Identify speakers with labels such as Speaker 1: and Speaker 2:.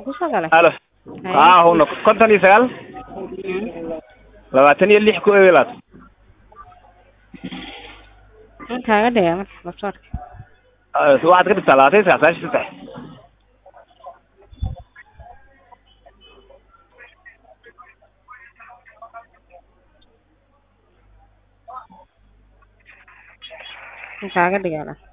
Speaker 1: kusoo galay
Speaker 2: alo haa huna konton iyo sagaal labaatan iyo lix ku eelaad
Speaker 1: in kaaga dhiga marka labsoorka
Speaker 2: waxaad ka dhigtaa labaatan iyo sagaal sagaashan iyo saddex
Speaker 1: in kaaga dhiga